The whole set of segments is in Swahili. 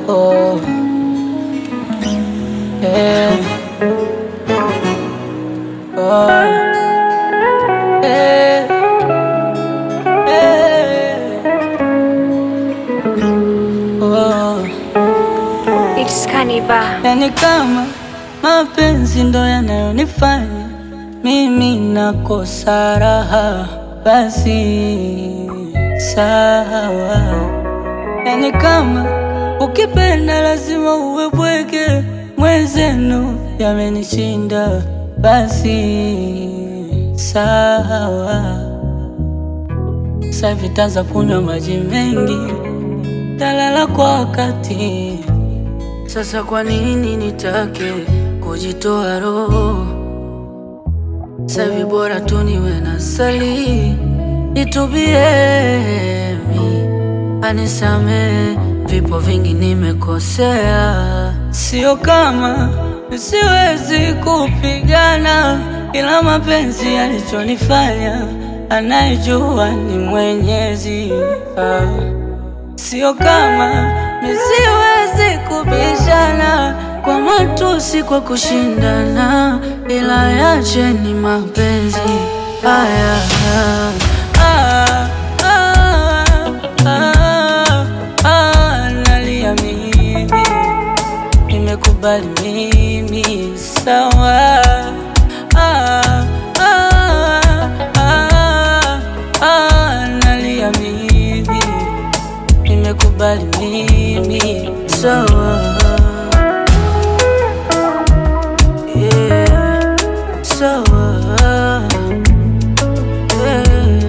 oh. Yeah. Oh. Yeah. Yeah. Oh. It's Kaniba. Yani kama mapenzi ndo yanayonifanya mimi nakosa raha, basi sawa. Yani kama ukipenda lazima uwe bwege, mwenzenu yamenishinda, basi sawa. Sasa vitaanza kunywa maji mengi, talala kwa wakati sasa kwa nini nitake kujitoa roho? Savi bora tu niwe na sali, nitubie mi anisame, vipo vingi nimekosea, sio kama siwezi kupigana, ila mapenzi yalichonifanya anayejua ni Mwenyezi ah. Sio kama nisiwezi kubishana kwa matusi, kwa kushindana, ila yache ni mapenzi haya. Ah, ah, ah, ah, nalia mimi, nimekubali mimi, sawa. Ah, ah, ah, ah, nalia mimi nimekubali mimi sawa. Yeah, sawa. Yeah.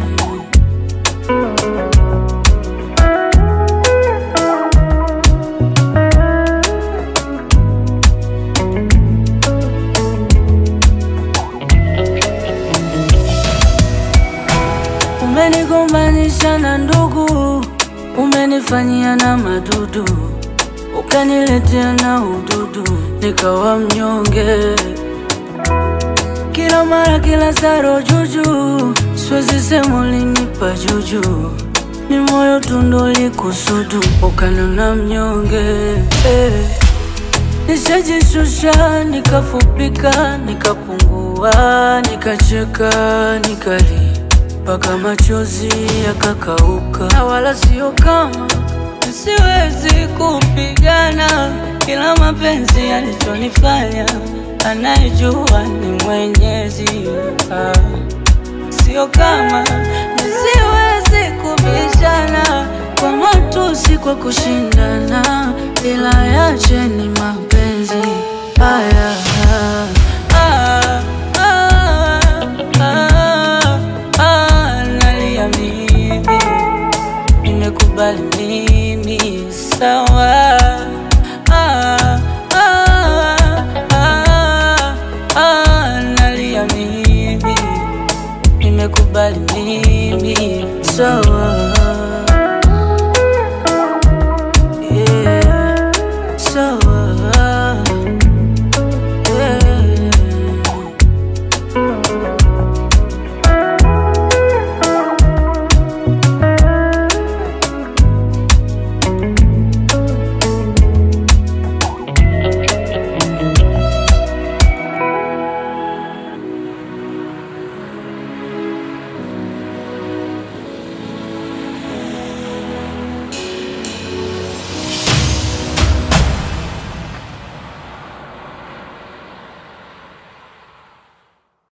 Umenigombanisha na ndugu, umenifanyia na madudu, ukaniletea na ududu, nikawa mnyonge kila mara, kila saro juju, siwezi sema ulinipa juju, ni moyo tundo likusudu, ukanona mnyonge eh. Nishajishusha, nikafupika, nikapungua, nikacheka, nikali mpaka machozi yakakauka, na wala sio kama siwezi kupigana, ila mapenzi yalichonifanya anayejua ni Mwenyezi ah. Sio kama nisiwezi kubishana kwa matusi, kwa kushindana, ila yache ni mapenzi haya. Ah, ah, ah, ah, nalia mimi, nimekubali mimi, sawa. Ah, ah, ah, ah, nalia mimi nimekubali mimi sawa.